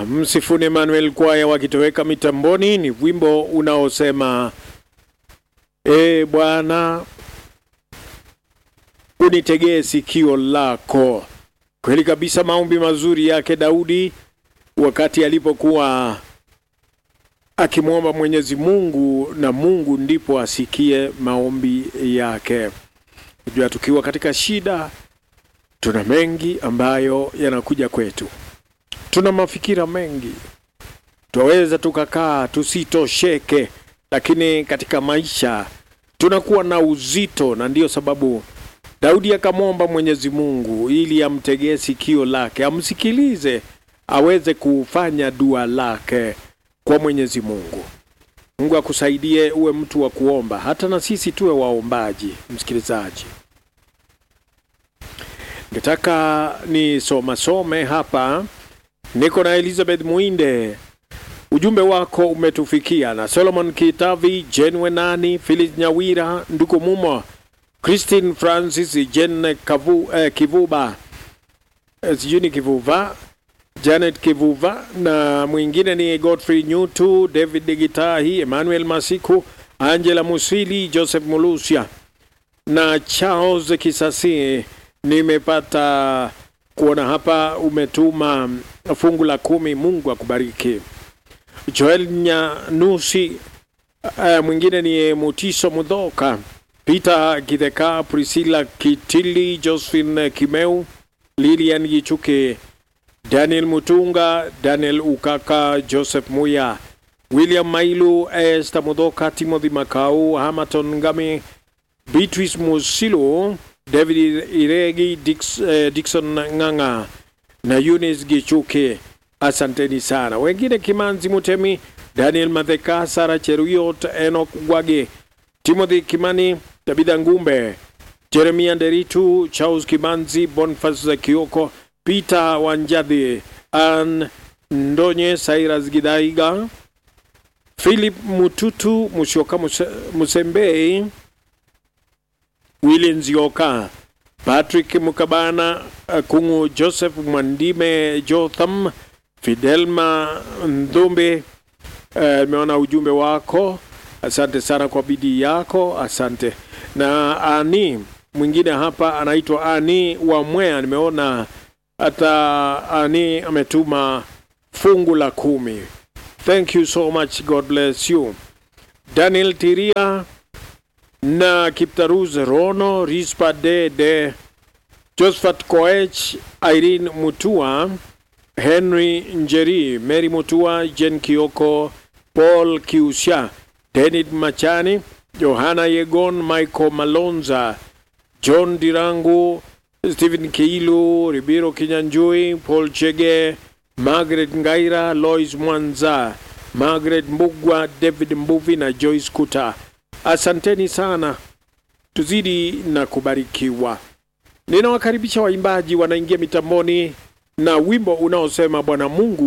Msifuni Emmanuel kwaya wakitoweka mitamboni, ni wimbo unaosema e Bwana unitegee sikio lako. Kweli kabisa, maombi mazuri yake Daudi wakati alipokuwa akimwomba Mwenyezi Mungu, na Mungu ndipo asikie maombi yake. Unajua, tukiwa katika shida, tuna mengi ambayo yanakuja kwetu, tuna mafikira mengi, twaweza tukakaa tusitosheke, lakini katika maisha tunakuwa na uzito, na ndiyo sababu Daudi akamwomba Mwenyezi Mungu ili amtegee sikio lake, amsikilize, aweze kufanya dua lake kwa Mwenyezi Mungu. Mungu akusaidie uwe mtu wa kuomba, hata na sisi tuwe waombaji. Msikilizaji, ngetaka ni soma some hapa, niko na Elizabeth Muinde. Ujumbe wako umetufikia na Solomon Kitavi, Jen Wenani, Phyllis Nyawira, Nduku Mumo, Christine Francis, Jen Kavu, eh, Kivuba eh, sijui ni Kivuva Janet Kivuva na mwingine ni Godfrey Nyutu, David Gitahi, Emmanuel Masiku, Angela Musili, Joseph Mulusia na Charles Kisasi. Nimepata kuona hapa umetuma fungu la kumi. Mungu akubariki. Joel Nyanusi, uh, mwingine ni Mutiso Mudhoka, Peter Kideka, Priscilla Kitili, Josephine Kimeu, Lilian Gichuke, Daniel Mutunga, Daniel Ukaka, Joseph Muya, William Mailu, Esther Mudhoka, Timothy Makau, Hamaton Ngami, Beatrice Musilo, David Iregi, Dix, eh, Dixon Nganga na Eunice Gichuke. Asanteni sana. Wengine Kimanzi Mutemi, Daniel Matheka, Sara Cheruiyot, Enoch Gwage, Timothy Kimani, Tabitha Ngumbe, Jeremia Nderitu, Charles Kimanzi, Boniface Kioko, Peter Wanjadhi, Ann Ndonye, Cyrus Gidaiga, Philip Mututu, Musyoka Muse- Musembei, Willy Nzioka, Patrick Mukabana, uh, Kungu Joseph Mwandime, Jotham, Fidelma Ndumbe. Nimeona ujumbe wako, asante sana kwa bidii yako, asante. Na ani mwingine hapa anaitwa Ani wa Mwea, nimeona hata ani ametuma fungu la kumi. Thank you so much, God bless you. Daniel Tiria na Kiptaruz Rono, Rispa Dede, Josephat Koech, Irene Mutua, Henry Njeri, Mary Mutua, Jen Kioko, Paul Kiusha, Denid Machani, Johanna Yegon, Michael Malonza, John Dirangu, Stephen Kiilu, Ribiro Kinyanjui, Paul Chege, Margaret Ngaira, Lois Mwanza, Margaret Mbugwa, David Mbuvi na Joyce Kuta. Asanteni sana, tuzidi na kubarikiwa. Ninawakaribisha waimbaji wanaingia mitamboni na wimbo unaosema Bwana Mungu